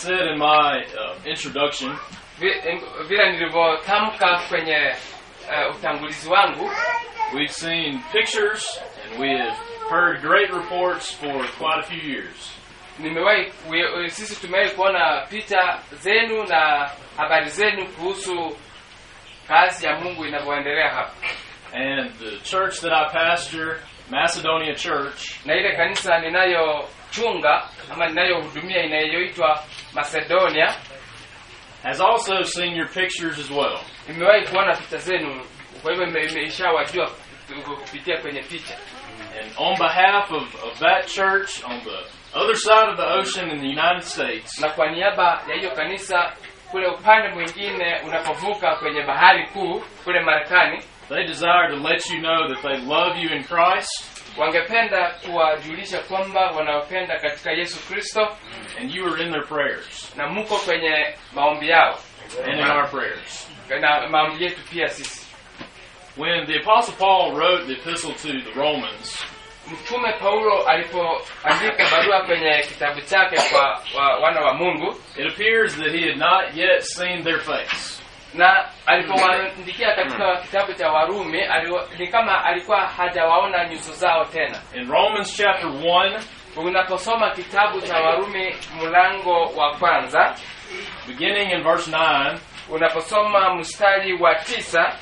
said in my uh, introduction, Vi- vile nilivyotamka kwenye uh, utangulizi wangu we've seen pictures and we have heard great reports for quite a few years. nimewahi we- sisi tumewahi kuona picha zenu na habari zenu kuhusu kazi ya mungu inavyoendelea hapa And the church that I pastor, Macedonia Church, na ile kanisa ninayochunga ama ninayohudumia inayoitwa macedonia has also seen your pictures as well. imewahi kuona picha zenu kwa hivyo ime- imeishawajua kupitia kwenye picha And on behalf of, of that church on the other side of the ocean in the United States, na kwa niaba ya hiyo kanisa kule upande mwingine unapovuka kwenye bahari kuu kule marekani they desire to let you know that they love you in Christ wangependa kuwajulisha kwamba wanawapenda katika yesu kristo and you are in their prayers na mko kwenye maombi yao and in our prayers. na maombi yetu pia sisi When the Apostle Paul wrote the epistle to the Romans, mtume paulo alipoandika barua kwenye kitabu chake kwa wa, wana wa mungu it appears that he had not yet seen their face. na alipowaandikia katika kitabu cha warumi aliwa, ni kama alikuwa hajawaona nyuso zao tena In Romans chapter 1, unaposoma kitabu cha warumi mlango wa kwanza beginning in verse 9, unaposoma mstari wa tisa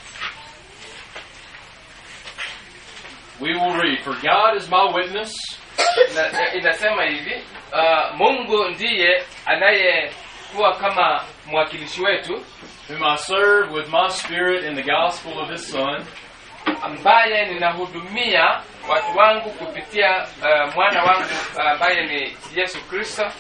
we will read, For God is my witness, na, na- inasema hivi uh, mungu ndiye anayekuwa kama mwakilishi wetu whom I serve with my spirit in the gospel of his Son, ambaye ninahudumia watu wangu kupitia uh, mwana wangu uh, ambaye ni yesu kristo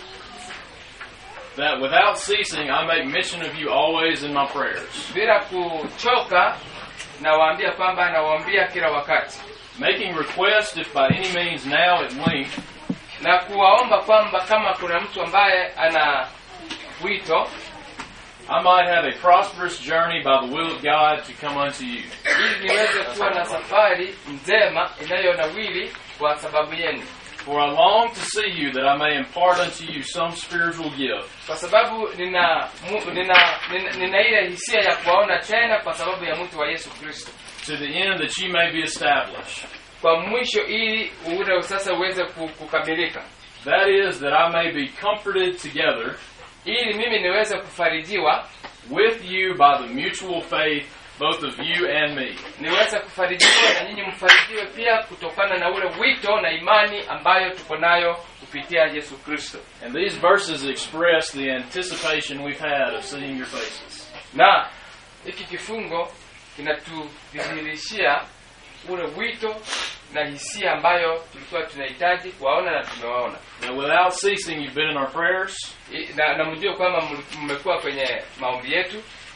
that without ceasing I make mention of you always in my prayers, bila kuchoka nawaambia kwamba nawaambia kila wakati making request if by any means now at length na kuwaomba kwamba kama kuna mtu ambaye ana wito I might have a prosperous journey by the will of God to come unto you. ili niweze kuwa na safari njema inayonawili kwa sababu yenu For I long to see you that I may impart unto you some spiritual gift, kwa sababu nina, mu, nina, nina, nina ile hisia ya kuwaona tena kwa sababu ya mtu wa yesu kristo to the end that ye may be established. kwa mwisho ili ule sasa uweze ku- kukamilika That is, that I may be comforted together ili mimi niweze kufarijiwa with you by the mutual faith, both of you and me. niweze kufarijiwa na nyinyi mfarijiwe pia kutokana na ule wito na imani ambayo tuko nayo kupitia yesu kristo And these verses express the anticipation we've had of seeing your faces. na hiki kifungo kinatudhihirishia ule wito na hisia ambayo tulikuwa tunahitaji kuwaona na tumewaona Now, without ceasing, you've been in our prayers, I- na, na mjue kwamba mli- mmekuwa kwenye maombi yetu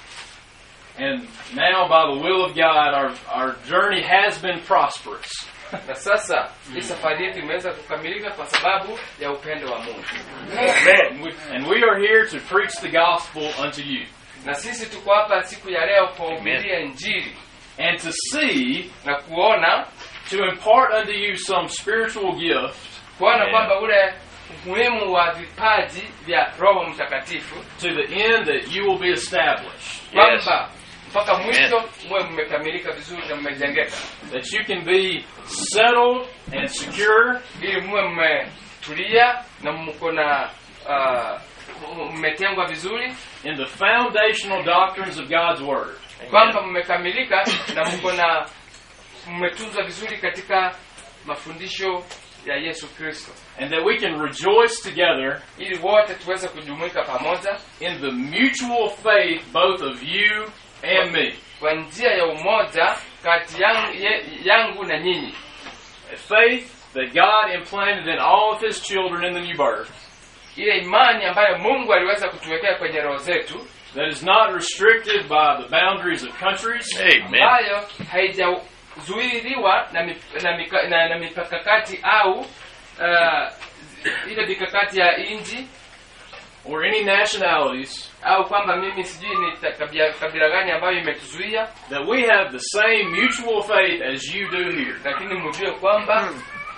and now, by the will of God, our, our journey has been prosperous. na sasa hii safari yetu imeweza kukamilika kwa sababu ya upendo wa mungu And we, and we are here to preach the gospel unto you, na sisi tuko hapa siku ya leo kuwahubiria injili and to see, na kuona to impart unto you some spiritual gift kuona Amen. kwamba ule umuhimu wa vipaji vya roho mtakatifu to the end that you will be established, kwamba mpaka mwisho muwe mmekamilika vizuri na mmejengeka that you can be settled and secure ili muwe mmetulia na mko na uh, mmetengwa vizuri in the foundational doctrines of God's Word. kwamba mmekamilika na mko na mmetunzwa vizuri katika mafundisho ya yesu kristo And that we can rejoice together ili wote tuweze kujumuika pamoja in the mutual faith both of you and me. kwa njia ya umoja kati yangu, ye, yangu na nyinyi A faith that God implanted in all of His children in the new birth, ile imani ambayo mungu aliweza kutuwekea kwenye roho zetu that is not restricted by the boundaries of countries, Amen. ambayo haijazuiliwa na, mip, na, mika, na, na mikakati au uh, ile mikakati ya nchi or any nationalities, au kwamba mimi sijui ni ta- kabila, kabila gani ambayo imetuzuia that we have the same mutual faith as you do here. lakini mjue kwamba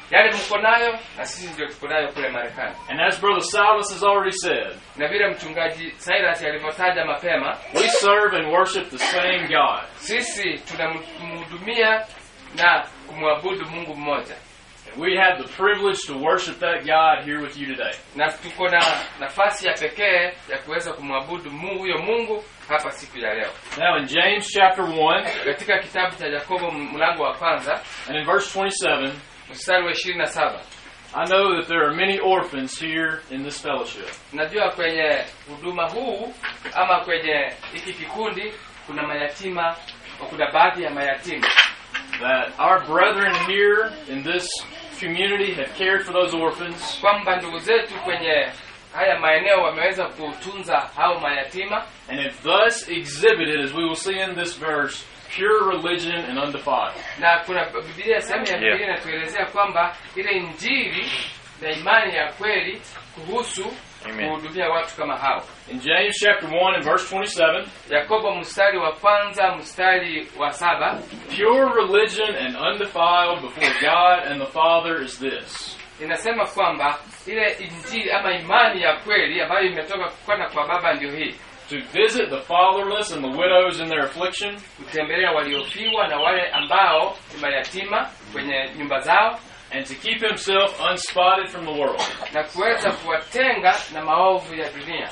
yale mko nayo na sisi ndio tuko nayo kule Marekani. And as Brother Silas has already said, Na vile mchungaji Cyrus alivyotaja mapema, we serve and worship the same God. sisi tunamhudumia na kumwabudu Mungu mmoja, And we have the privilege to worship that God here with you today. na tuko na nafasi ya pekee ya kuweza kumwabudu Mungu huyo Mungu hapa siku ya leo. Now in James chapter 1 Katika kitabu cha Yakobo mlango wa kwanza and in verse 27, mstari wa ishirini na saba I know that there are many orphans here in this fellowship. najua kwenye huduma huu ama kwenye hiki kikundi kuna mayatima, kuna baadhi ya mayatima That our brethren here in this community have cared for those orphans kwamba ndugu zetu kwenye haya maeneo wameweza kutunza hao mayatima and have thus exhibited, as we will see in this verse, pure religion and undefiled. na kuna Biblia sehemu ya Yeah. Biblia inatuelezea kwamba ile injili na imani ya kweli kuhusu Amen. kuhudumia watu kama hao. In James chapter 1 and verse 27, Yakobo mstari wa kwanza mstari wa saba pure religion and undefiled before God and the Father is this. inasema kwamba ile injili ama imani ya kweli ambayo imetoka kwenda kwa Baba ndio hii, To visit the fatherless and the widows in their affliction, kutembelea waliofiwa na wale ambao ni mayatima kwenye nyumba zao and to keep himself unspotted from the world. na kuweza kuwatenga na maovu ya dunia.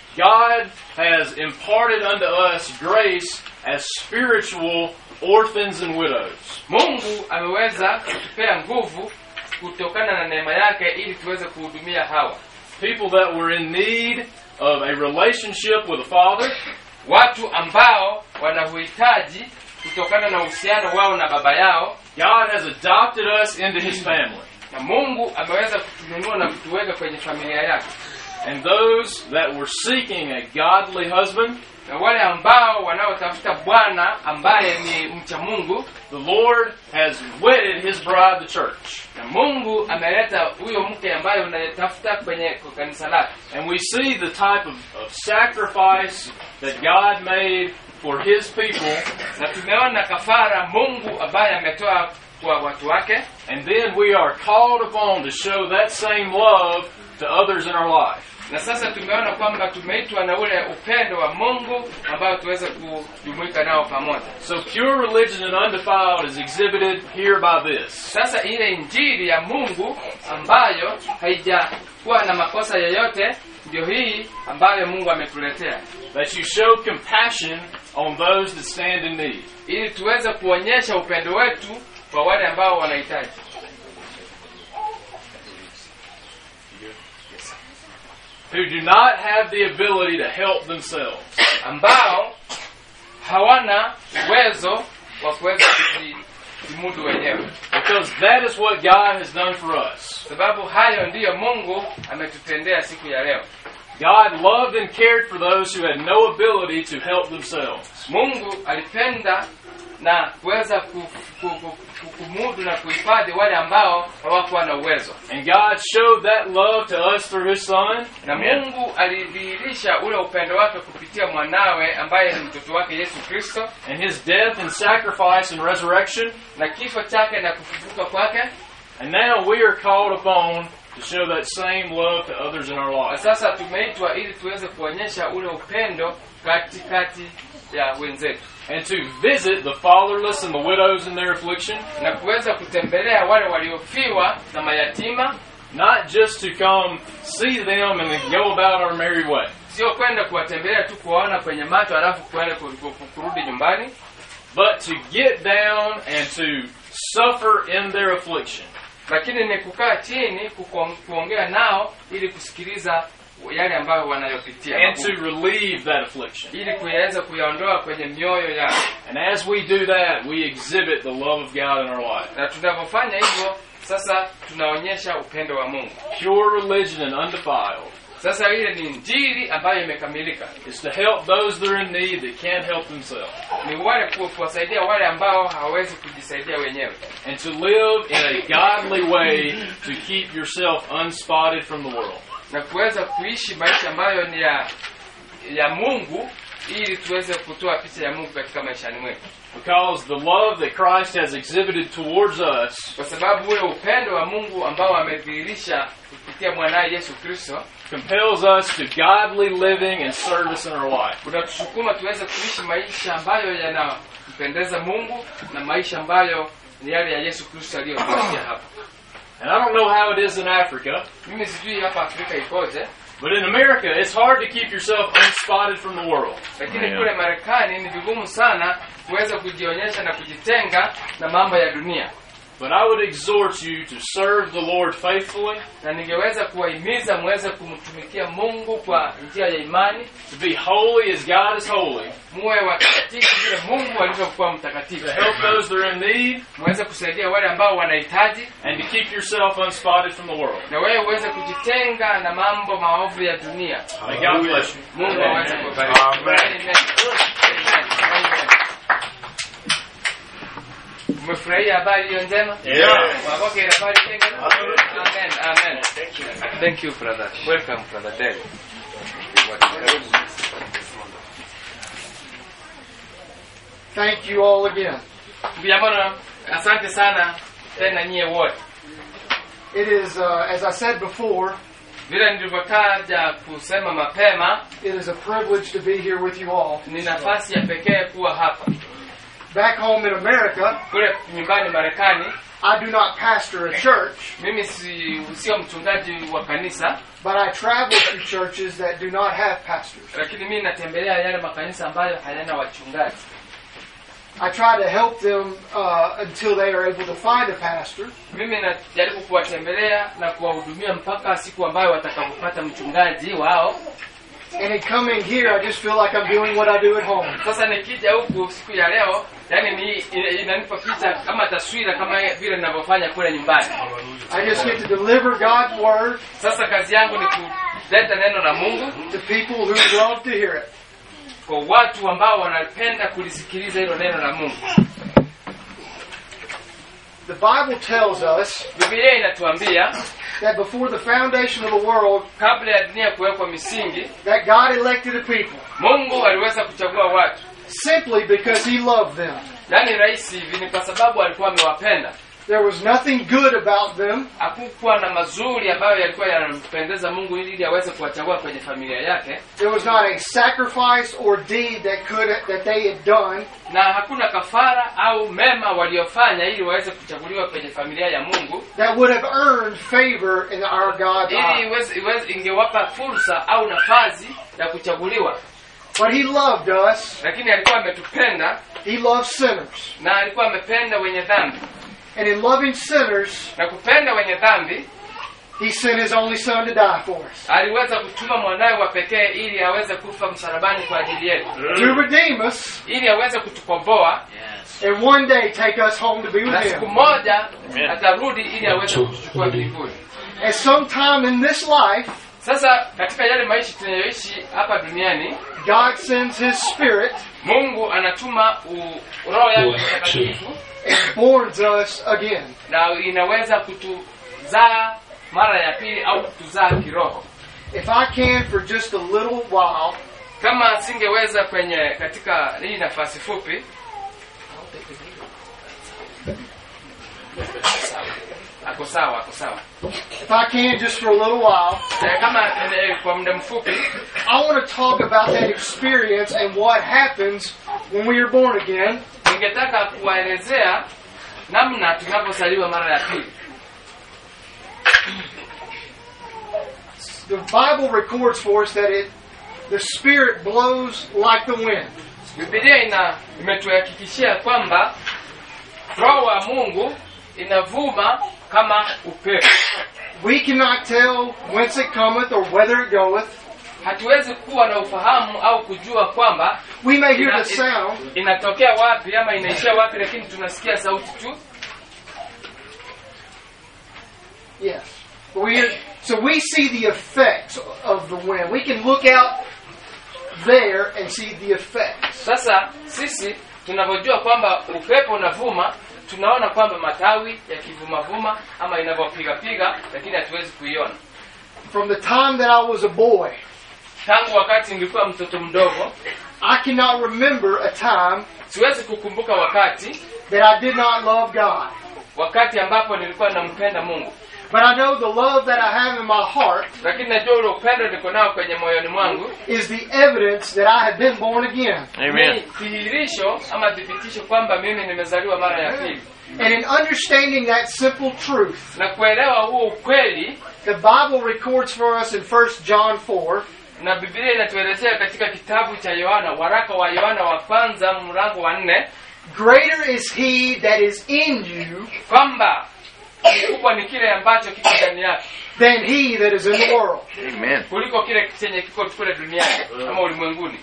God has imparted unto us grace as spiritual orphans and widows. Mungu ameweza kutupea nguvu kutokana na neema yake ili tuweze kuhudumia hawa People that were in need of a relationship with a father, watu ambao wana uhitaji kutokana na uhusiano wao na baba yao, God has adopted us into his family. na Mungu ameweza kutununua na kutuweka kwenye familia yake, And those that were seeking a godly husband, na wale ambao wanaotafuta Bwana ambaye ni mcha Mungu, the Lord has wedded his bride, the church. na Mungu ameleta huyo mke ambaye unayetafuta kwenye kwa kanisa lake, And we see the type of, of sacrifice that God made for his people. na tumeona kafara Mungu ambaye ametoa kwa watu wake, And then we are called upon to show that same love to others in our life. na sasa tumeona kwamba tumeitwa na ule upendo wa Mungu ambao tuweze kujumuika nao pamoja. So pure religion and undefiled is exhibited here by this. Sasa ile injili ya Mungu ambayo haijakuwa na makosa yoyote ndio hii ambayo Mungu ametuletea That you show compassion on those that stand in need. ili tuweze kuonyesha upendo wetu kwa wale ambao wanahitaji. Who do not have the ability to help themselves. ambao hawana uwezo wa kuweza kujimudu wenyewe, Because that is what God has done for us. sababu hayo ndiyo Mungu ametutendea siku ya leo. God loved and cared for those who had no ability to help themselves. Mungu alipenda na kuweza ku, ku, ku, ku, kumudu na kuhifadhi wale ambao hawakuwa na uwezo, And God showed that love to us through His Son. na Mungu alidhihirisha ule upendo wake kupitia mwanawe ambaye ni mtoto wake Yesu Kristo, and His death and sacrifice and resurrection. na kifo chake na kufufuka kwake. And now we are called upon to show that same love to others in our Na lives. sasa tumeitwa ili tuweze kuonyesha ule upendo katikati ya wenzetu And to visit the fatherless and the widows in their affliction, na kuweza kutembelea wale waliofiwa na mayatima, not just to come see them and then go about our merry way, sio kwenda kuwatembelea tu kuwaona kwenye macho alafu kwenda ku- ku- ku- kurudi nyumbani, but to get down and to suffer in their affliction. lakini ni kukaa chini kuko- kuongea nao ili kusikiliza yale ambayo wanayopitia and to relieve that affliction. ili kuyaweza kuyaondoa kwenye mioyo yao, And as we do that, we exhibit the love of God in our life. na tunavyofanya hivyo sasa tunaonyesha upendo wa Mungu. Pure religion and undefiled Sasa ile ni injili ambayo imekamilika, is to help those that are in need that can't help themselves, ni wale ku- kuwasaidia wale ambao hawawezi kujisaidia wenyewe, and to live in a godly way to keep yourself unspotted from the world. na kuweza kuishi maisha ambayo ni ya ya Mungu ili tuweze kutoa picha ya mungu katika maishani mwetu Because the love that Christ has exhibited towards us kwa sababu ule upendo wa mungu ambao amedhihirisha kupitia mwanaye yesu kristo compels us to godly living and service in our life. unatusukuma tuweze kuishi maisha ambayo yanampendeza mungu na maisha ambayo ni yale ya yesu kristo aliyotuachia hapa And I don't know how it is in Africa, mimi sijui hapa afrika ikoje but in America, it's hard to keep yourself unspotted from the world. lakini kule marekani ni vigumu sana kuweza kujionyesha na kujitenga na mambo ya dunia But I would exhort you to serve the Lord faithfully, na ningeweza kuwahimiza muweze kumtumikia mungu kwa njia ya imani to be holy as God is holy, muwe watakatifu vile mungu alivyokuwa to mtakatifu help those that are in need, muweze kusaidia wale ambao wanahitaji and to keep yourself unspotted from the world. na wewe uweze kujitenga na mambo maovu ya dunia May God bless you. mungu aweze kubariki Amen. Amen. Amen. umefurahia habari hiyo njema Yeah. wapokea habari njema amen amen thank you brother welcome brother Dave Thank you all again. Vijamano, asante sana tena nyie wote It is, uh, as I said before, vile nilivyotaja kusema mapema it is a privilege to be here with you all. ni nafasi ya pekee kuwa hapa Back home in America, kule nyumbani marekani I do not pastor a church, mimi si sio mchungaji wa kanisa but I travel to churches that do not have pastors. lakini mimi natembelea yale makanisa ambayo hayana wachungaji I try to help them uh, until they are able to find a pastor. mimi najaribu kuwatembelea na kuwahudumia mpaka siku ambayo watakapopata mchungaji wao And in coming here, I just feel like I'm doing what I do at home. sasa nikija huku siku ya leo yani ni ina- inanipa picha kama taswira kama vile ninavyofanya kule nyumbani I just get to deliver God's word sasa kazi yangu ni kuleta neno la mungu to people who love to hear it. kwa watu ambao wanapenda kulisikiliza hilo neno la mungu The Bible tells us bibilia inatuambia that before the foundation of the world, kabla ya dunia kuwekwa misingi that God elected a people mungu aliweza kuchagua watu simply because He loved them. yaani rahisi hivi ni kwa sababu alikuwa amewapenda There was nothing good about them. hakukuwa na mazuri ambayo yalikuwa yanampendeza mungu ili ili aweze kuwachagua kwenye familia yake There was not a sacrifice or deed that could that they had done na hakuna kafara au mema waliofanya ili waweze kuchaguliwa kwenye familia ya mungu that would have earned favor in our God's ili eyes. iweze, iweze, ingewapa fursa au nafasi ya kuchaguliwa But He loved us. lakini alikuwa ametupenda He loves sinners, na alikuwa amependa wenye dhambi and in loving sinners, na kupenda wenye dhambi He sent His only Son to die for us, aliweza kutuma mwanawe wa pekee ili aweze kufa msalabani kwa ajili yetu to redeem us, ili aweze kutukomboa and one day take us home to be na with siku Him. moja atarudi ili aweze kutuchukua mbinguni At some time in this life, sasa katika yale maisha tunayoishi hapa duniani God sends His Spirit mungu anatuma u- roho yake mtakatifu and borns us again. na inaweza kutuzaa mara ya pili au kutuzaa kiroho If I can, for just a little while, kama singeweza kwenye katika hii nafasi fupi ako sawa ako sawa if I can, just for a little while, Eh, kama eh, kwa muda mfupi I want to talk about that experience and what happens when we are born again ningetaka kuwaelezea namna tunavyozaliwa mara ya pili The Bible records for us that it the Spirit blows like the wind. bibilia ina imetuhakikishia kwamba roho wa mungu inavuma kama upepo We cannot tell whence it cometh or whither it goeth. hatuwezi kuwa na ufahamu au kujua kwamba We may hear Ina- the sound, inatokea wapi ama inaishia wapi lakini tunasikia sauti tu yes. We hear, so we see the effects of the wind. We can look out there and see the effects. sasa sisi tunavyojua kwamba upepo unavuma tunaona kwamba matawi yakivumavuma ama inavyopigapiga lakini hatuwezi kuiona From the time that I was a boy, tangu wakati nilikuwa mtoto mdogo I cannot remember a time siwezi kukumbuka wakati that I did not love God. wakati ambapo nilikuwa nampenda mungu But I know the love that I have in my heart lakini najua ule upendo niko nao kwenye moyoni mwangu is the evidence that I have been born again. ni dhihirisho ama thibitisho kwamba mimi nimezaliwa mara ya pili And in understanding that simple truth, na kuelewa huo ukweli the Bible records for us in 1 John 4 na biblia inatuelezea katika kitabu cha yohana waraka wa yohana wa kwanza mlango wa nne Greater is he that is in you kwamba kikubwa ni kile ambacho kiko ndani yake than he that is in the world. Amen. kuliko kile chenye kiko kule duniani ama ulimwenguni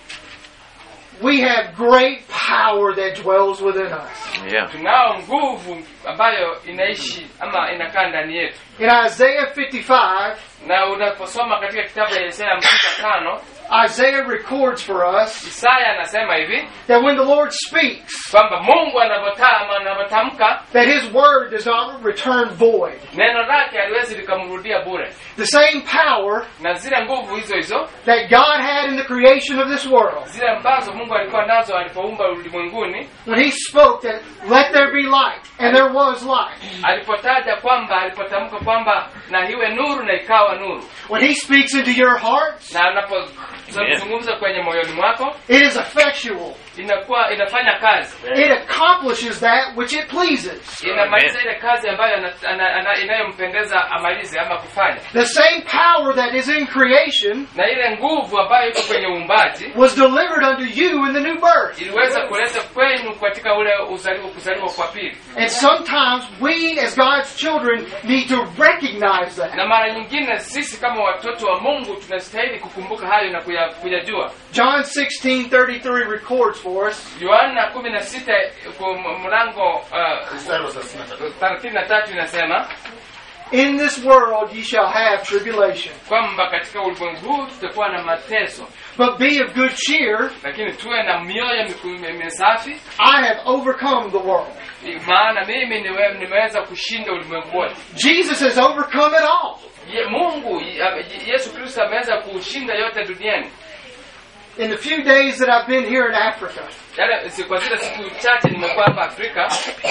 We have great power that dwells within us. Yeah. tunao nguvu ambayo inaishi ama inakaa ndani yetu In Isaiah 55, na unaposoma katika kitabu ya Isaya hamsini na tano Isaiah records for us Isaya anasema hivi that when the Lord speaks, kwamba Mungu anavyotama anavyotamka that his word does not return void. neno lake haliwezi likamrudia bure, The same power na zile nguvu hizo hizo that God had in the creation of this world, zile ambazo Mungu alikuwa nazo alipoumba ulimwenguni, when he spoke that let there be light, and there was light. alipotaja kwamba alipotamka kwamba na iwe nuru na ikawa nuru, When he speaks into your hearts, na anapozungumza kwenye moyoni mwako it is effectual. inakuwa inafanya kazi, It accomplishes that which it pleases. inamaliza ile kazi ambayo ana- ana- ana- inayompendeza amalize ama kufanya, The same power that is in creation na ile nguvu ambayo iko kwenye uumbaji was delivered unto you in the new birth. iliweza kuleta kwenu katika ule uzaliwa kuzaliwa kwa pili. And sometimes we, as God's children, need to recognize that. Na mara nyingine sisi kama watoto wa Mungu tunastahili kukumbuka hayo na kuya- kuyajua. John 16:33 records for us, Yohana 16 kwa mlango uh, 33 inasema "In this world ye shall have tribulation, kwamba katika ulimwengu huu tutakuwa na mateso, but be of good cheer; lakini tuwe na mioyo miku- misafi, I have overcome the world." maana mimi niwe, nimeweza kushinda ulimwengu wote. Jesus has overcome it all. Ye, Mungu ye- Yesu Kristo ameweza kushinda yote duniani. In the few days that I've been here in Africa, Yale si- kwa zile siku chache nimekuwa hapa Afrika,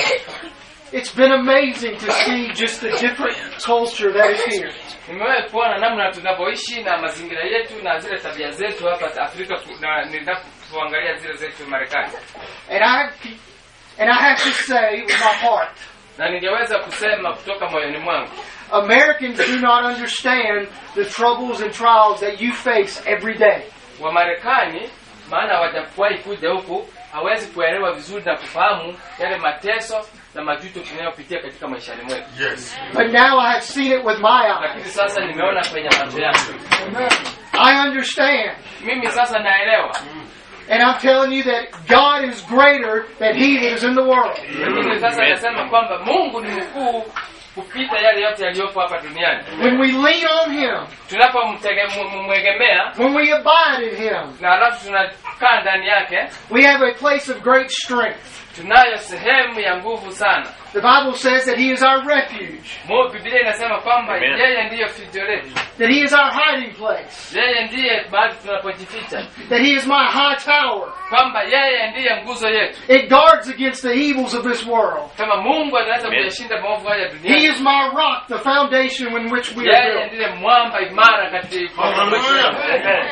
it's been amazing to see just the different culture that is here. nimewahi kuona namna tunavyoishi na mazingira yetu na zile tabia zetu hapa Afrika ku- na ninapoangalia zile zetu Marekani, And I and I have to say with my heart, na ningeweza kusema kutoka moyoni mwangu Americans do not understand the troubles and trials that you face every day. Wamarekani, maana hawajawahi kuja huku, hawezi kuelewa vizuri na kufahamu yale mateso na majuto tunayopitia katika maishani mwetu, But now I have seen it with my eyes. lakini sasa nimeona kwenye macho yangu. I understand. Mimi sasa naelewa, And I'm telling you that God is greater than he that is in the world. lakini sasa nasema kwamba Mungu ni mkuu kupita yale yote yaliyopo hapa duniani. When we lean on him, Tunapomwegemea when we abide in him, na alafu tunakaa ndani yake, we have a place of great strength. tunayo sehemu ya nguvu sana. The Bible says that he is our refuge, Mu Biblia inasema kwamba Amen. yeye ndiyo fijo letu, that he is our hiding place, yeye ndiye mahali tunapojificha, that he is my high tower. kwamba yeye ndiye nguzo yetu. It guards against the evils of this world. Kama Mungu anaweza Amen. kuyashinda maovu haya He duniani, is my rock, the foundation in which we are yeye built. ndiye mwamba imara katika Amen.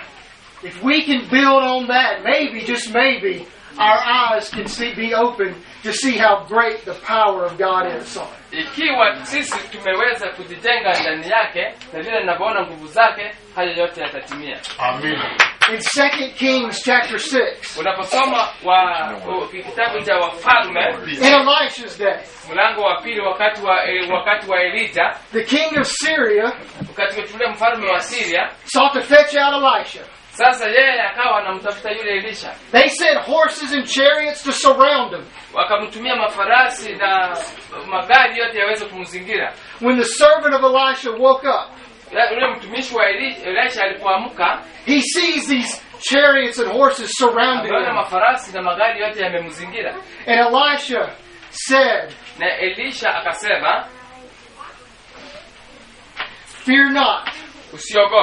If we can build on that, maybe, just maybe, our eyes can see, be open to see how great the power of God is. Ikiwa sisi tumeweza kujijenga ndani yake na vile ninavyoona nguvu zake, hayo yote yatatimia. In 2 Kings chapter 6, Unaposoma wa u- kitabu cha Wafalme in Elisha's day, mlango wa pili, wakati wa eh, wakati wa Elija, the king of Syria wakati yule mfalme wa Syria, sought to fetch out Elisha. sasa yeye akawa anamtafuta yule Elisha, They sent horses and chariots to surround him. wakamtumia mafarasi na magari yote yaweze kumzingira. When the servant of Elisha woke up, Ya- Yule mtumishi wa Eli- Elisha alipoamka, he sees these chariots and horses surrounding ameona him. mafarasi na magari yote yamemzingira, And Elisha said, na Elisha akasema, Fear not, usiogope,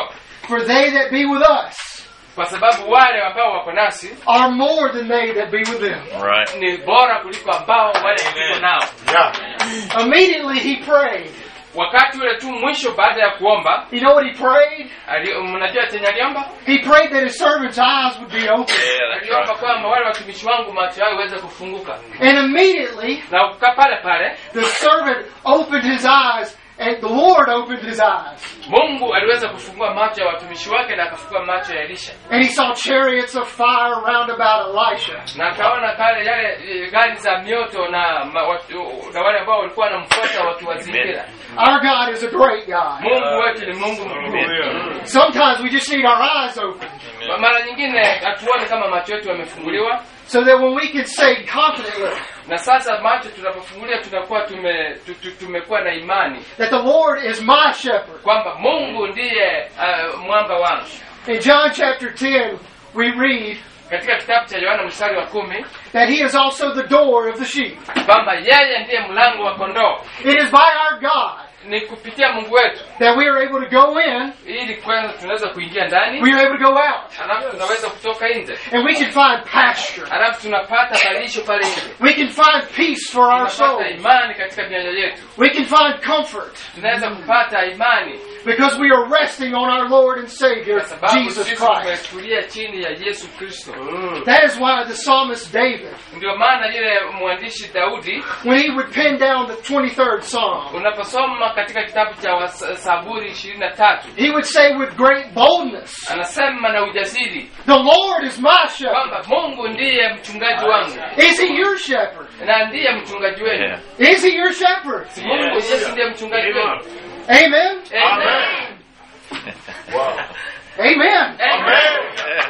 For they that be with us kwa sababu wale ambao wako nasi are more than they that be with them. Right. ni bora kuliko ambao wale tuko nao Immediately he prayed. wakati ule tu mwisho baada ya kuomba You know what he prayed? ali- mnajua chenye aliomba He prayed that his servant's eyes would be open. Yeah, that's aliomba right. kwamba wale watumishi wangu macho yao iweze kufunguka And immediately na kukaa pale pale the servant opened his eyes, and the Lord opened his eyes. mungu aliweza kufungua macho ya watumishi wake na akafungua macho ya elisha And he saw chariots of fire round about Elisha. na akaona pale yale eh, gari za mioto na ma, watu, na wale ambao walikuwa wanamfuata wakiwazingira Our God is a great God. mungu wetu ni mungu mkuu Sometimes we just need our eyes open Ma- mara nyingine hatuoni kama macho yetu yamefunguliwa so that when we can say confidently na sasa macho tunapofungulia tunakuwa tume, tu- tu- tumekuwa na imani that the Lord is my shepherd. kwamba mungu ndiye uh, mwamba wangu In John chapter 10, we read katika kitabu cha yohana mstari wa kumi that he is also the door of the sheep. kwamba yeye ndiye mlango wa kondoo It is by our God ni kupitia mungu wetu that we are able to go in, ili kwanza tunaweza kuingia ndani we are able to go out, alafu tunaweza kutoka nje and we can find pasture. alafu tunapata malisho pale nje We can find peace for our tunapata souls. imani katika mioyo yetu We can find comfort tunaweza kupata imani because we are resting on our Lord and Savior, kwa sababu Jesus sisi Christ. tumetulia chini ya yesu kristo That is why the psalmist David, ndio maana yule mwandishi daudi when he would pen down the 23rd Psalm, unaposoma katika kitabu cha Wasa- saburi ishirini na tatu he would say with great boldness, anasema na ujasiri The Lord is my shepherd. kwamba mungu ndiye mchungaji wangu Is he your shepherd? na ndiye mchungaji wenu Yeah. Is he your shepherd? mungu yesu ndiye mchungaji wenu Amen. Amen. Amen. Amen.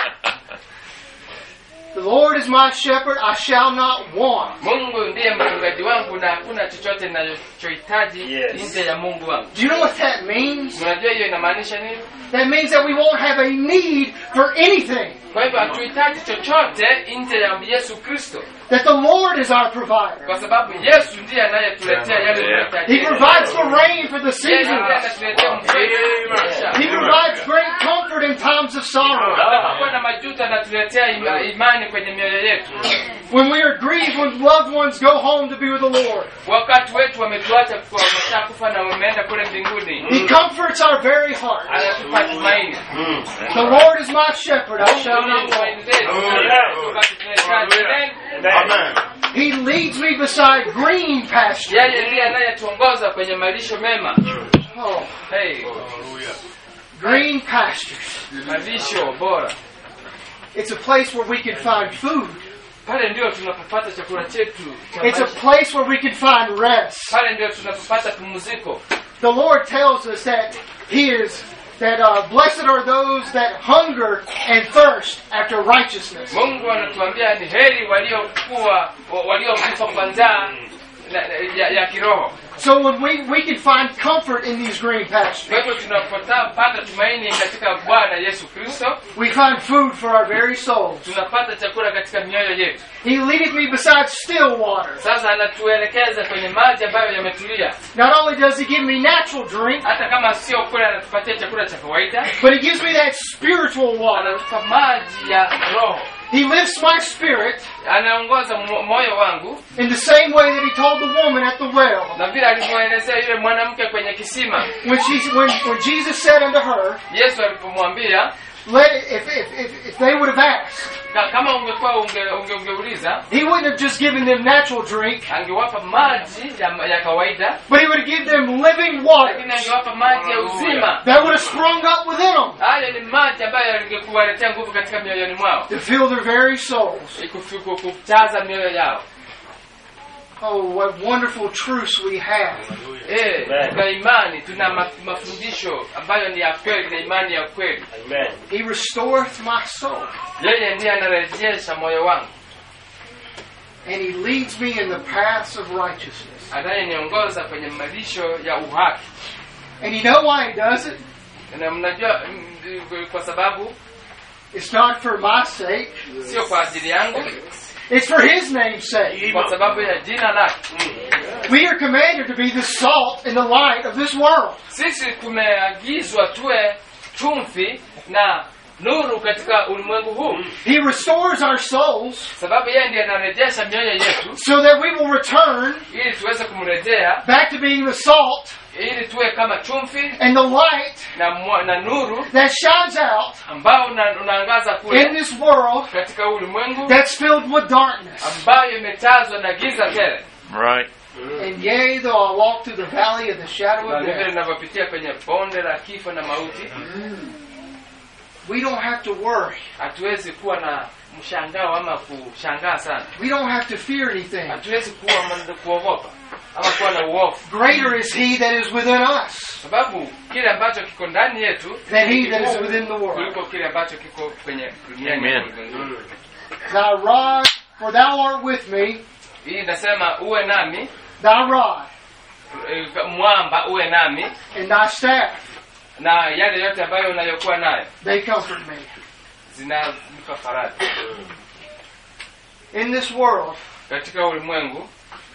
The Lord is my shepherd, I shall not want. mungu ndiye mchungaji wangu na hakuna chochote ninachohitaji Yes. nje ya mungu wangu Do you know what that means? unajua hiyo inamaanisha nini That means that we won't have a need for anything. kwa hivyo hatuhitaji chochote nje ya yesu kristo That the Lord is our provider. kwa sababu yesu ndiye anayetuletea yale Yeah. tunahitaji He provides the rain for the Yeye ndiye seasons. anatuletea mvua. He provides great comfort in times of sorrow. Anapokuwa na majuto anatuletea ima- imani kwenye mioyo yetu When we are grieved, when loved ones go home to be with the Lord. wakati wetu wametuacha kwa wameshakufa na wameenda kule mbinguni He comforts our very heart. anatupa tumaini The Lord is my shepherd, I shall not want. Tumaini letu. Wakati tunahitaji. Amen. He leads me beside green pasture. yeye ndiye anayetuongoza kwenye malisho mema Oh, hey, green pastures. malisho bora It's a place where we can find food. pale ndio tunapopata chakula chetu cha It's a maisha. place where we can find rest. pale ndio tunapopata pumziko The Lord tells us that He is that uh, blessed are those that hunger and thirst after righteousness. mungu anatuambia ni heri waliokuwa wa- waliokufa kwa njaa na- ya, ya kiroho So when we we can find comfort in these green pastures, kwa hivyo tunapopata tumaini katika bwana yesu kristo we find food for our very souls. tunapata chakula katika mioyo yetu He leadeth me beside still water. sasa anatuelekeza kwenye maji ambayo yametulia Not only does He give me natural drink, hata kama sio kule anatupatia chakula cha kawaida but He gives me that spiritual water. anatupa maji ya roho He lifts my spirit anaongoza mo- moyo wangu in the same way that He told the woman at the well. na vile alivyoelezea yule mwanamke kwenye kisima When she when, when Jesus said unto her, yesu alipomwambia Let if if, if, if they would have asked, "Ka- kama ungekuwa unge, unge, ungeuliza He wouldn't have just given them natural drink, angewapa maji ya, ya kawaida but He would have given them living water lakini angewapa maji ya uzima that would have sprung up within them hayo ni maji ambayo yangekuwaletea nguvu katika mioyoni mwao to fill their very souls. Kufi- ku- kujaza mioyo yao Oh, what wonderful truths we have. Eh, tuna imani tuna ma- mafundisho ambayo ni ya kweli na imani ya kweli Amen. He restoreth my soul, yeye ndiye anarejesha moyo wangu and He leads me in the paths of righteousness. anayeniongoza kwenye malisho ya uhaki And you know why He does it? na mnajua mm, kwa sababu It's not for my sake. sio kwa ajili yangu It's for His name's sake. kwa sababu ya jina lake We are commanded to be the salt and the light of this world. sisi tumeagizwa tuwe chumvi na nuru katika ulimwengu huu He restores our souls sababu yeye ndiye anarejesha mioyo yetu so that we will return ili tuweze kumrejea back to being the salt ili tuwe kama chumvi and the light na, mwa- na nuru that shines out ambao una, unaangaza in kule this world katika ulimwengu that's filled with darkness. ambayo imetazwa na giza tele Right. And yea, though I walk through the valley of the shadow na of vile death, linavyopitia kwenye bonde la kifo na mauti we don't have to worry. hatuwezi kuwa na mshangao ama kushangaa sana We don't have to fear anything. hatuwezi kuwa ma- kuogopa ama kuwa na uofu Greater is He that is within us sababu kile ambacho kiko ndani yetu than ni He that is kikuu within the world. kuliko kile ambacho kiko kwenye dunia Amen. Thy rod, for thou art with me, hii inasema uwe nami thy rod eh, mwamba uwe nami and thy staff, na yale yote ambayo unayokuwa nayo they comfort me. zinanipa faraja In this world, katika ulimwengu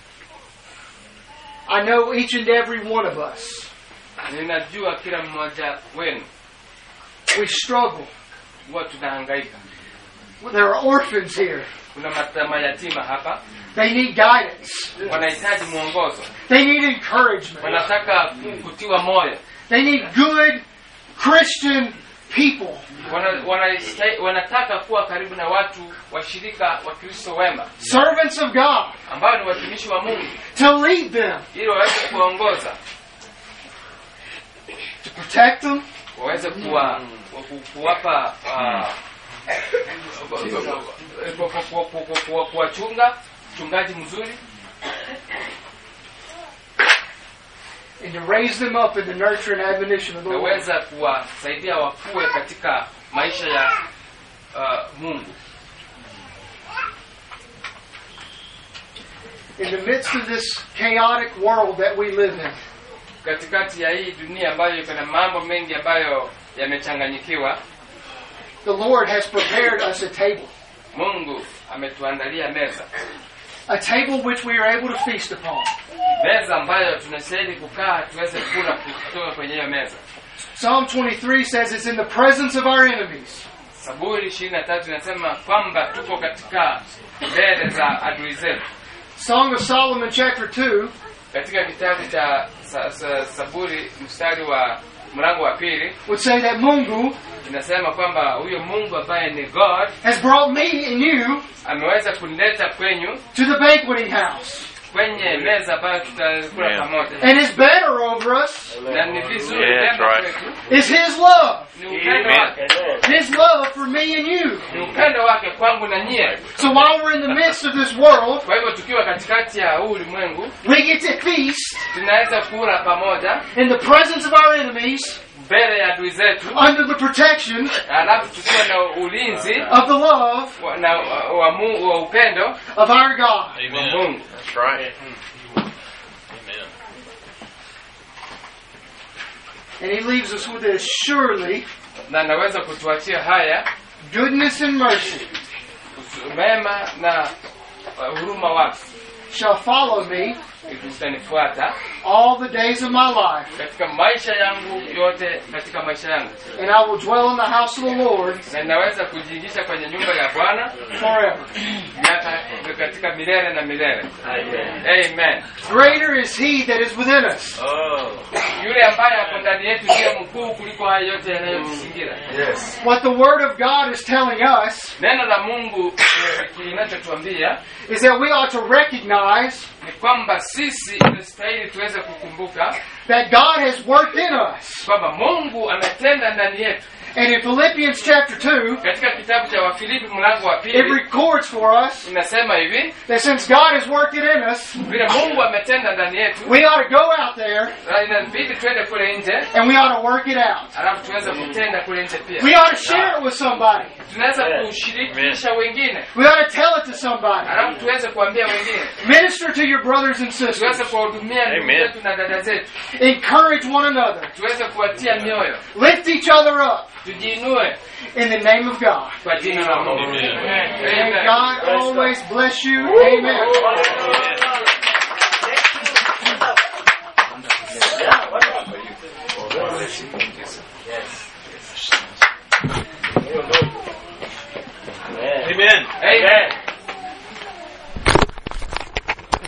I know each and every one of us, ninajua kila mmoja wenu we struggle. huwa tunahangaika There are orphans here. kuna mata- mayatima hapa They need guidance. wanahitaji mwongozo They need encouragement. wanataka kutiwa moyo They need good Christian people. wana, wanahita- wanataka kuwa karibu na watu washirika wa kristo wema servants of God, ambao ni watumishi wa mungu to lead them, ili waweze kuwaongoza to protect them, waweze kuwa ku- kuwapa ah, ku- ku- ku- ku- ku- kuwachunga mchungaji mzuri and to raise them up in the nurture and admonition of the Lord. naweza kuwasaidia wakue katika maisha ya ah, mungu In the midst of this chaotic world that we live in, katikati ya hii dunia ambayo iko na mambo mengi ambayo yamechanganyikiwa the Lord has prepared us a table, mungu ametuandalia meza a table which we are able to feast upon. meza ambayo tunastahili kukaa tuweze kula kutoka kwenye hiyo meza Psalm 23 says it's in the presence of our enemies. saburi ishirini na tatu inasema kwamba tuko katika mbele za adui zetu Song of Solomon, chapter 2, katika kitabu cha sa, sa, saburi mstari wa mlango wa pili would say that Mungu inasema kwamba huyo mungu ambaye ni god has brought me and you ameweza kunileta kwenyu to the banqueting house kwenye meza ambayo tutakula Yeah. pamoja and is better over us na ni vizuri Yeah, that's vyema right. kwetu is His love. ni upendo Amen. wake His love for me and you. ni upendo wake kwangu na nyie So while we're in the midst of this world, kwa hivyo tukiwa katikati ya huu ulimwengu we get to feast tunaweza kula pamoja in the presence of our enemies mbele ya adui zetu under the protection alafu tukiwa na ulinzi of the love wa, na, wa, wa, Mungu- wa upendo of our God. wa Amen. mungu That's right. Amen. And He leaves us with this surely na naweza kutuachia haya goodness and mercy kutu- mema na uh, huruma wake shall follow me zitanifuata all the days of my life, katika maisha yangu yote katika maisha yangu and I will dwell in the house of the Lord na ninaweza kujiingisha kwenye nyumba ya bwana forever. miaka katika milele na milele amen Greater is He that is within us Oh. yule ambaye ako ndani yetu ndiye mkuu kuliko haya yote yanayotuzingira What the Word of God is telling us neno la mungu eh, kinachotuambia is that we ought to recognize ni kwamba sisi inastahili tuweze kukumbuka that God has worked in us. kwamba mungu ametenda ndani yetu And in Philippians chapter 2, katika kitabu cha wafilipi mlango wa it pili records for us inasema hivi that since God has worked it in us, vile mungu ametenda ndani yetu we ought to go out there na inabidi twende kule nje and we ought to work it out. alafu tuweze kutenda kule nje pia We ought to share it with somebody. tunaweza kushirikisha wengine We ought to tell it to somebody. alafu tuweze kuambia wengine Minister to your brothers and tuweze sisters. kuwahudumia ndugu Amen. zetu na dada zetu Encourage one another. tuweze kuwatia mioyo Lift each other up tujiinue in the name of God. kwa jina la mungu Amen. May Amen. God always bless you. Amen. Amen. Amen.